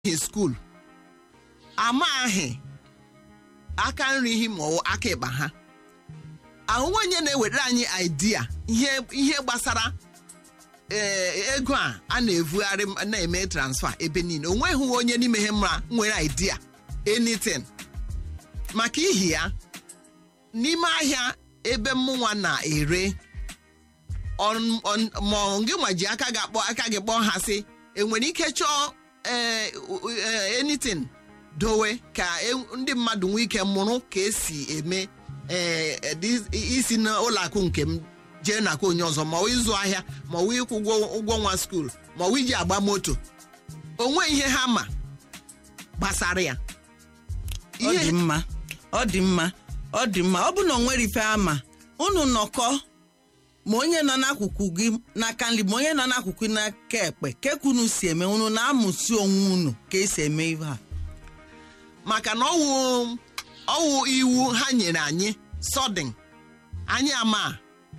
hi skuul amaghị aka nri hi ma ọ wụ aka ịkpa ha ahụhụ onye na-ewetara anyị idea ihe ihe gbasara ee ego a a na-evugharị m- na-eme transfa ebe niile o nweghị onye n'ime ha mma nwere idea anything maka ihi ya n'ime ahịa ebe mụnwa na-ere on- on- ma ọ gị nwa ji aka gị akpọ aka gị kpọọ ha sị enwere ike chọọ ee, u- ee, anything dowe ka e- ndị mmadụ nwee ike mụrụ ka esi eme ee, edi- isi n'ụlọ akụ nke m jee n'aka onye ọzọ ma ọ wụ ịzụ ahịa ma ọ wụ ịkwụ ụgwọ ụgwọ nwa skuul ma ọ wụ iji agba moto onwe ihe ha ma gbasara ya ọ dị mma ọ dị mma ọ dị mma ọ bụ na o nwere ife ama unu nọkọ ma onye nọ n'akụkụ gị n'aka nri ma onye nọ n'akụkụ n'aka ekpe kekunu si eme unu na-amụsi onwe unu ka esi eme ihe a maka na ọwụ ọwụ iwu ha nyere anyị sọdịn anyị ama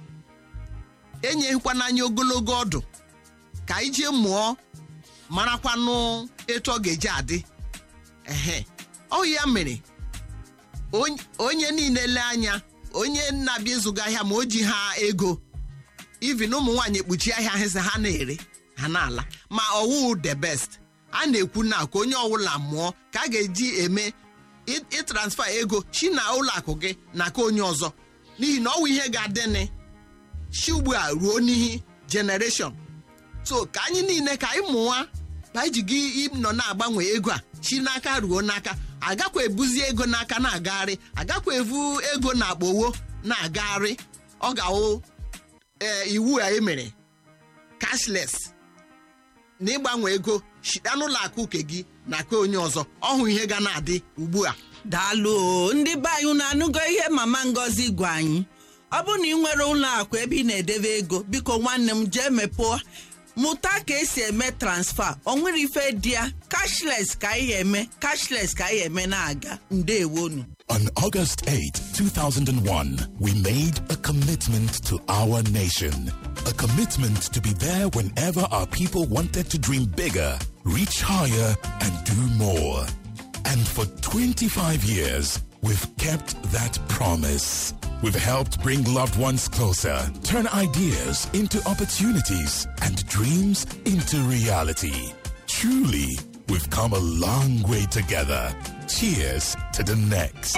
enyeghịkwana anyị ogologo ọdụ ka anyị jee mụọ marakwanụ etu ọ ga-eji adị ehe ọ ya mere onye- onye niile lee anya onye na-abịa ịzụga ahịa ma o ji ha ego even ụmụ nwaanyị ekpuchi ahịa ha sị ha na-ere ha na-ala ma ọwụ the best a na-ekwu na ka onye ọbụla mụọ ka a ga-eji eme ị- ịtransfa ego chi na ụlọ akụ gị na ka onye ọzọ n'ihi na ọwụ ihe ga-adịnị chi ugbu a ruo n'ihi generation so ka anyị niile ka anyị mụwa ka anyị ji gị nọ na-agbanwe ego a chi n'aka ruo n'aka agakwa ebuzi ego n'aka na-agagharị agakwa evu ego na akpowo na-agagharị ọ ga-awụ ee iwu a emere cashless na ịgbanwe ego shita n'ụlọ akụ nke gị na ka onye ọzọ ọhụ ihe ga na-adị ugbu a daalụ o, ndị be anyị unu anụgo ihe mama ngozi gwa anyị ọ bụ na ị nwere ụlọ akụ ebe ị na-edebe ego biko nwanne m jee mepụọ mụta ka esi eme transfa o nwere ife dị ya cashless ka anyị eme cashless ka anyị eme na-aga ndewonu On August 8, 2001, we made a commitment to our nation. A commitment to be there whenever our people wanted to dream bigger, reach higher, and do more. And for 25 years, we've kept that promise. We've helped bring loved ones closer, turn ideas into opportunities, and dreams into reality. Truly, we've come a long way together. Cheers to the next.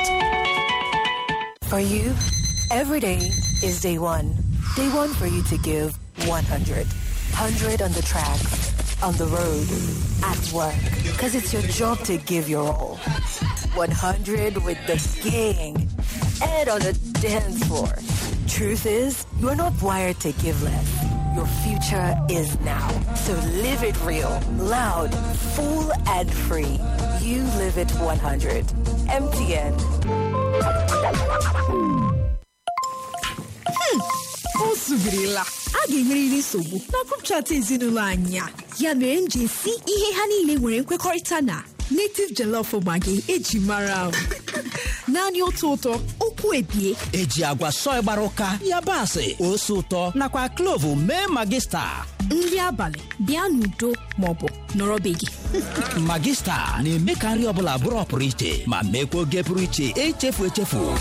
For you, every day is day one. Day one for you to give 100. 100 on the track, on the road, at work. Because it's your job to give your all. 100 with the gang and on the dance floor. Truth is, you're not wired to give less. Your future is now. So live it real, loud, full, and free. You live it 100. MTN. o zubirila a ga-enwerịrị nsogbu na grup chat ezinụlọ anyị a ya mere m ji esi ihe ha niile nwere nkwekọrịta na native jollof maggi eji mara m naanị otu ụtọ okwu ebie eji agwa sọị gbara ụka yabasị ose ụtọ nakwa klovu mee magista nri abalị bịa n'udo maọbụ nọrọ be gị magista na-eme ka nri ọbụla bụrụ ọpụrụ iche ma meekwa oge pụrụ iche echefu echefu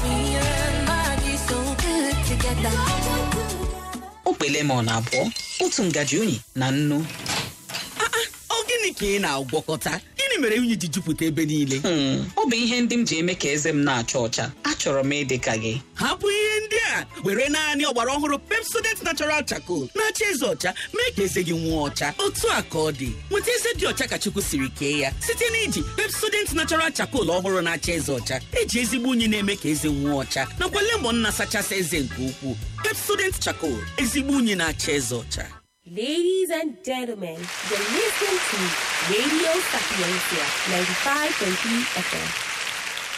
okpe lemon abụọ otu ngaji unyi na nnu ọ gịnị ka ị na-agwọkọta gịnị mere unyi ji jupụta ebe niile Hmm, ọ bụ ihe ndị m ji eme ka eze m na-acha ọcha achọrọ m ịdị ka gị hapụ ihe ndị a were naanị ọgbara ọhụrụ pepsodent natural charcoal na-acha eze ọcha mee ka eze gị nwụọ ọcha otu a ka ọ dị nweta eze dị ọcha ka chukwu siri kee ya site na iji pepsodent natural charcoal ọhụrụ na-acha eze ọcha eji ezigbo unyi na-eme ka eze nwụọ ọcha nakwa lemon na-asachasị eze nke ukwuu pepsodent charcoal ezigbo unyi na-acha eze ọcha Ladies and gentlemen, you're listening to Radio Sapiencia 95.3 FM.